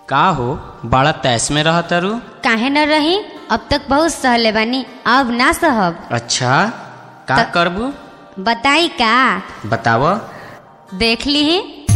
का हो बड़ा तैस में रह तारू काहे न रही अब तक बहुत सहले बानी अब ना सहब अच्छा का त- करबू बताई का बताव देख ली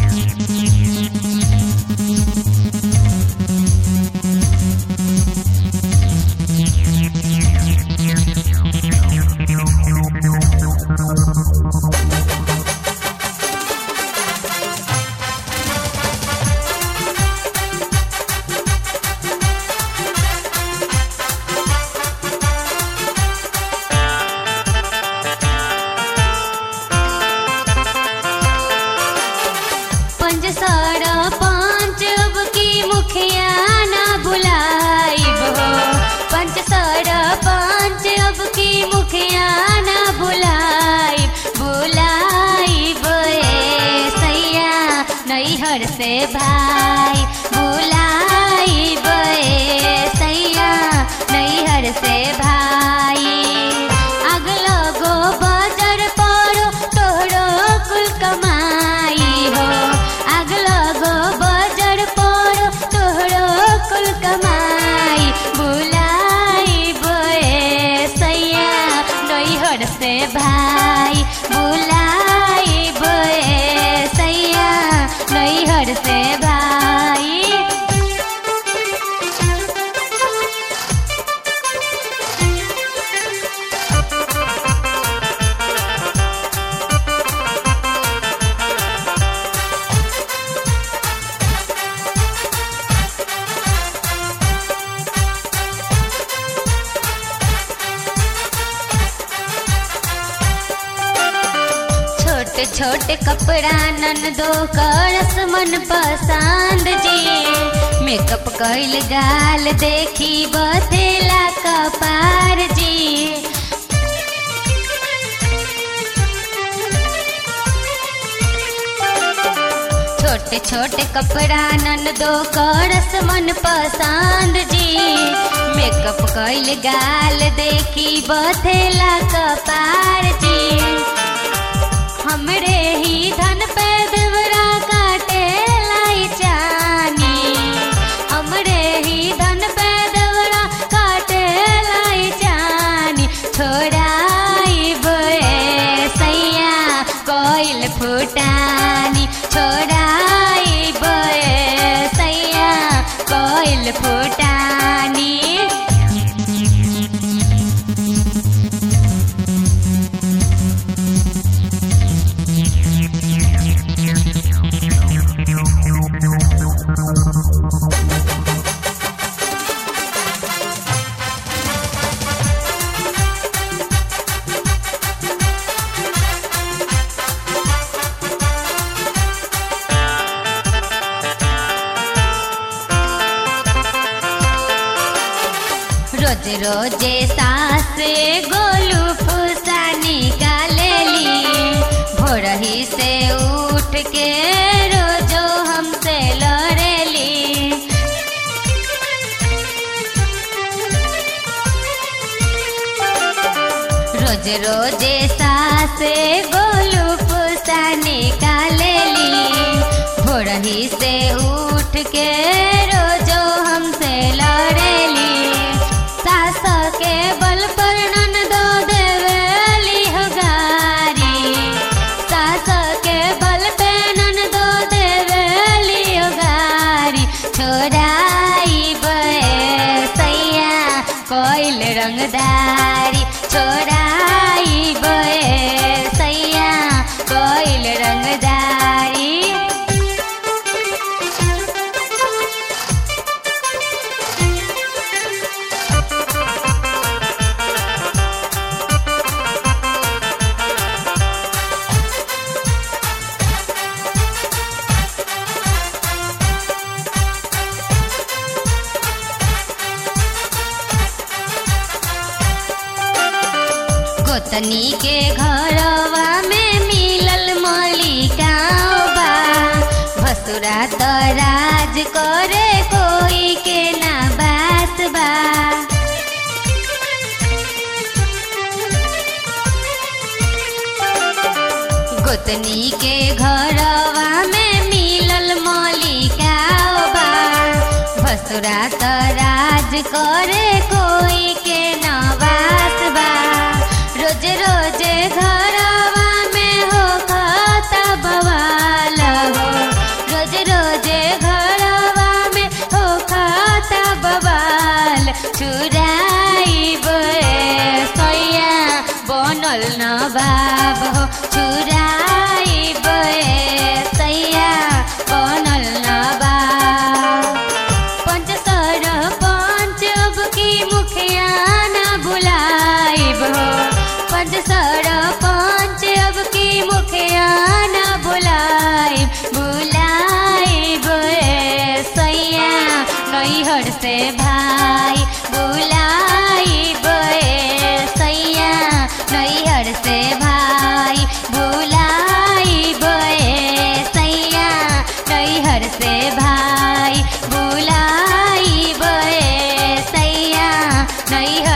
पंच साड़ा पांच अब की मुखिया ना बुलाइब हो पंच साड़ा पांच अब की मुखिया ना बुलाइब बुलाइब ए सैया नैहर से भाई बुलाइब ए सैया नैहर से भाई अगलो गो बाजार पड़ो तोहरो कुल कमाई हो अगलो गो बाजार पड़ो तोहरो कुल कमाई बुलाई बोए सैया नैहर से भाई बुलाई बोए सैया नैहर से भाई छोटे छोटे कपड़ा नन दो करस मन पसंद जी मेकअप कैल गाल देखी बथेला कपार जी छोटे छोटे कपड़ा नन दो करस मन पसंद जी मेकअप कैल गाल देखी बथेला कपार जी हमरे ही धन पे देवरा काटे लाई चानी हमरे ही धन पे देवरा काटे लाई चानी छोड़ाई बोए सैया कोइल फुटानी छोड़ाई बोए सैया कोइल फुटानी रोज रोजे सास गोलू फूसा निकालेली भोरही से उठ के रोजो हमसे लड़ेली रोज रोजे सास गोलू फूसा निकालेली भोरही से उठ के रोजो हमसे लड़ेली सास के बल पर नन दो देवेली हो गारी सास के बल पे नन दो देवेली हो गारी छोड़ाई बे सैया कोइल रंगदारी छोड़ाई बे सैया कोइल रंगदारी गोतनी के घरवा में मिलल मलिकावा भसुरा त राज करे कोई के ना बात बा गोतनी के घरवा में मिलल मलिकावा ससुरा त राज करे कोई के नवास बा रोज रोज घरवा में हो खाता बवाल हो रोज रोज घरवा में हो खाता बवाल चुराइब सैया बनल न बाब हो चुराइब सैया बनल न बाब पंच सर पंच अब की मुखिया न बुलाइब हो पंच सर पंच अब की मुखिया न बुलाइब बुलाइब सैया नैहर से भाई बुलाइब सैया नैहर से भाई बुलाइब सैया नैहर से भाई बुलाइब सैया नैहर